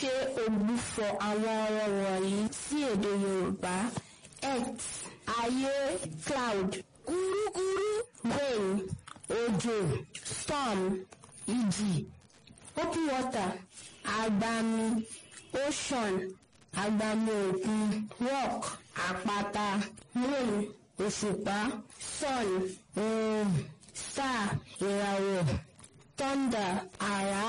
ṣe ògbufọ̀ àwọn ọ̀rọ̀ wọ̀nyí sí èdè Yorùbá earth ayé cloud kúrúkúrú rain òjò storm ìjì open water agbami ocean agbami òkun rock àpáta moon òṣùpá sun oòrùn star ìràwọ̀ thunder àrá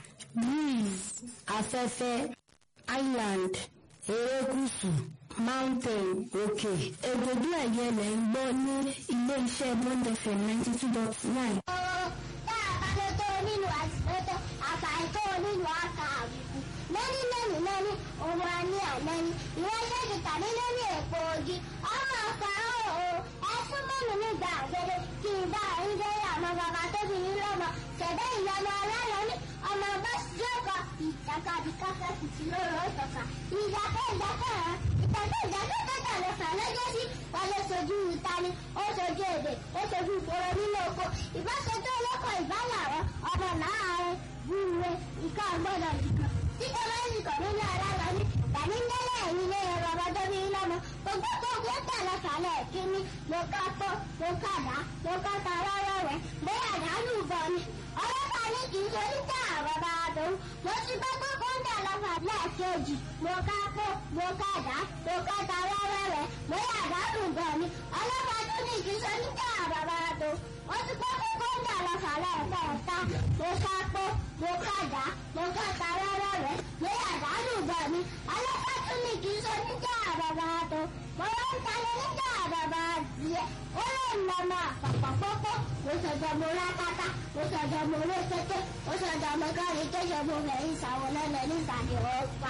breeze afẹ́fẹ́ island erékùṣù mountain òkè ègbòdú ẹ̀yẹ lẹ̀ ń gbọ́ ní ilé-iṣẹ́ Bond FM ninety two dot nine. ọ̀rọ̀ tá a bá lè tó nínú àtìlẹ́tọ̀ àfàìtó nínú àkà àbùkù lẹ́ni lẹ́ni lẹ́ni òun á ní àlẹ́ni ìwọ ṣẹ́gi tàbí lórí èpo ogi ọmọ ọ̀pá ọ̀hún ẹ̀sùn mọ́nu nígbà àgbẹ̀dẹ kí n bá ń gbé àmọ́ bàbá tóbi ní lọ́mọ ṣẹ̀dá ìyanu aláyọ̀ ní ọmọ bá jókòó ìjàkadì káfẹ́ fìtì lóru ọ̀tọ̀ka ìjàkẹ́ ìjàkẹ́ hàn ìtàkẹ́ ìjàkẹ́ tẹ́tà lọ fà lọ́jọ́ sí wọlé sojú ìtani ó sojú èdè ó sojú ìfòrò nínú oko ìbáṣetó olóko ìbálàrọ ọmọ láàárín búre ìka ọgbọ́dọ̀ nìkan tí kọ́lẹ́sì kọ̀ nínú alára ní tàbí ńlẹ́lẹ̀ ẹ̀yìn lé ẹ̀rọ ọmọdé bí lọ́mọ gbogbo tó gbé tà lọ fàlẹ̀ kíní mo ká pọ́ mo ká dá mo ká ta rọ́rọ́ rẹ̀ bóyá àdánù bọ̀ ni ọlọ́pàá ní kì í ṣe níta àbàbà àdó mo ti gbọ́ pé kọ́ńtà lọ fàlẹ̀ kejì mo ká pọ́ mo ká dá mo ká ta rọ́rọ́ rẹ̀ bóyá àdánù bọ̀ ni ọlọ́pàá tó ní kì í ṣe níta àbàbà àdó mo ti gbọ́ pé kọ́ńtà lọ fàlẹ̀ kẹta mo ká pọ́ mo ká dá mo ká ta rọ́rọ́ rẹ̀ bóyá àdánù bọ̀ ni ọlọ́pàá tó ní kì í ṣe níta àbàbà àdó mo lọ ń talẹ̀ níta àbàbà adìẹ ó lè nà ọmọ àpapọ̀ mo sọ̀dọ̀ mo rákátá mo sọ̀dọ̀ mo rékété mo sọ̀dọ̀ mo kárí kéṣe mo fẹ̀yìn ìsàwọn lẹ́lẹ̀ nígbàdí ọ̀pá